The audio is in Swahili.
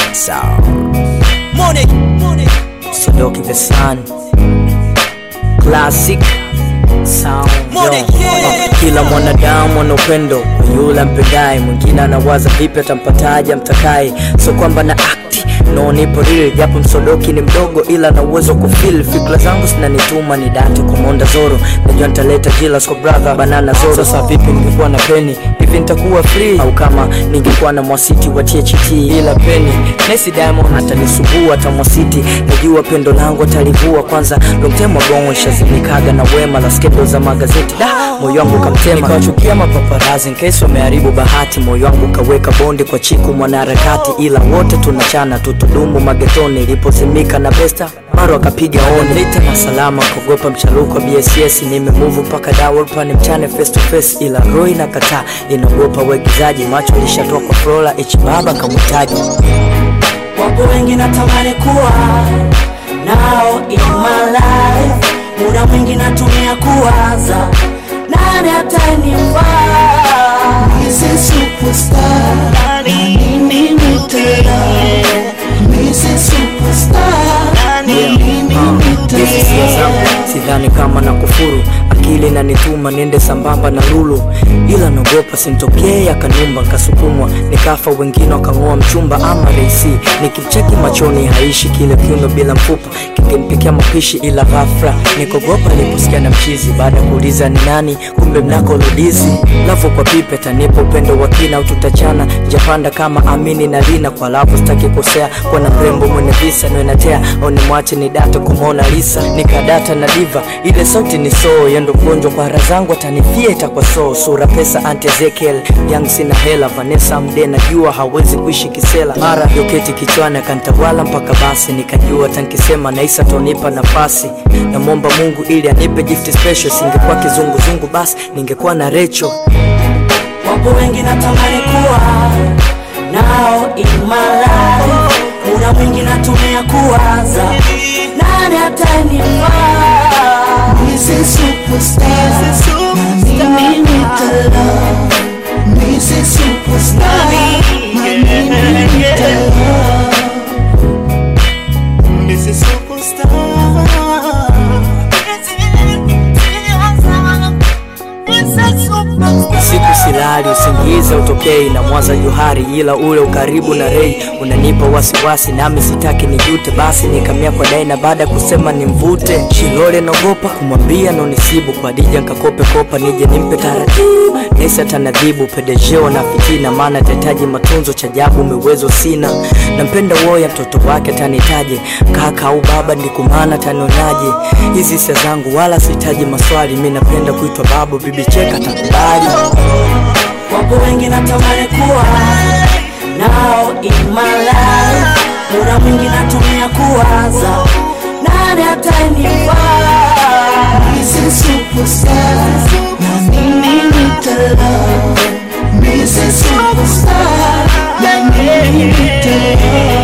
Sound. Sodoki the Sun. Classic Sound. Yo. Uh, Kila mwanadamu ana upendo kwa yule ampendaye, mwingine anawaza vipi atampataje amtakaye, so kwamba na akti no nipo real, japo msodoki ni mdogo, ila na uwezo kufil fikra zangu zinanituma ni date kumonda zoro, najua nitaleta jilas kwa brother banana zoro. Sasa vipi ningekuwa na peni hivi nitakuwa free, au kama ningekuwa na mwasiti wa THT, ila peni Messi Diamond atanisumbua, hata mwasiti najua pendo langu atalivua. Kwanza long time ago shazimikaga na wema la skendo za magazeti da moyo wangu kamtema, nikawachukia mapaparazi nkesi wameharibu bahati, moyo wangu kaweka bonde kwa chiku mwanaharakati, ila wote tunachana tutudumu magetoni, ilipozimika na besta maro akapiga oni lita na salama kuogopa mcharuko wa BSS nimemuvu mpaka dawolpani mchane face to face, ila roho inakataa inaogopa uigizaji, macho lishatoa kwa Flora H baba kamhitaji Wapo wengi natamani kuwa nao in my life, muda mwingi natumia kuwaza nani atanifaa. Mrs. Superstar, na mimi nitela. Mrs. Superstar, na mimi Hizi hisia zangu nitela. sidhani kama na kufuru, akili nanituma niende sambamba na lulu, ila naogopa simtokee akanumba, nkasukumwa nikafa, wengine wakang'oa mchumba ama reisi, nikimcheki machoni haishi kile kiuno bila mfupa, kikimpikia mapishi, ila ghafla nikogopa niliposikia na mchizi, baada ya kuuliza ni nani, kumbe mnako ludizi lavu kwa pipe tanipa upendo wa kina, au tutachana japanda kama amini na lina kwa lavu, sitaki kosea kwa na mrembo mwenye visa naenatea au nimwache ni data kumwona Lisa nikadata na diva ile sauti ni soo yendo mgonjwa kwa hara zangu atanifia itakuwa soo sura pesa anti Ezekiel yang sina hela Vanessa mde najua hawezi kuishi kisela mara yoketi kichwani akantawala mpaka basi nikajua tankisema naisa tonipa nafasi namwomba Mungu ili anipe gift special singekuwa kizunguzungu basi ningekuwa na Recho Wapo wengi natamani kuwa nao in my life, muda mwingi natumia kuwaza nani atanifaa. Mrs. Superstar, na mimi nitela. Mrs. Superstar, na mimi nitela. Mrs. Superstar. Siku silali usingizi utokei na mwaza Johari, ila ule ukaribu na Rei unanipa wasiwasi, nami sitaki nijute, basi nikamia kwa Daina baada ya kusema nimvute Shilole, naogopa kumwambia nonisibu kwa Dija, nkakope kopa nije nimpe taratibu, Nesa tanadhibu pedejeo na fitina, maana tahitaji matunzo cha jabu mewezo sina, nampenda woya mtoto wake tanitaje kaka au baba, ndikumana tanionaje hizi hisia zangu, wala sihitaji maswali, mi napenda kuitwa babu, bibi cheka takubali Wapo wengi natamani kuwa nao in my life, muda mwingi natumia kuwaza nani atanifaa. Mrs. Superstar, na mimi nitela. Mrs. Superstar, na mimi nitela.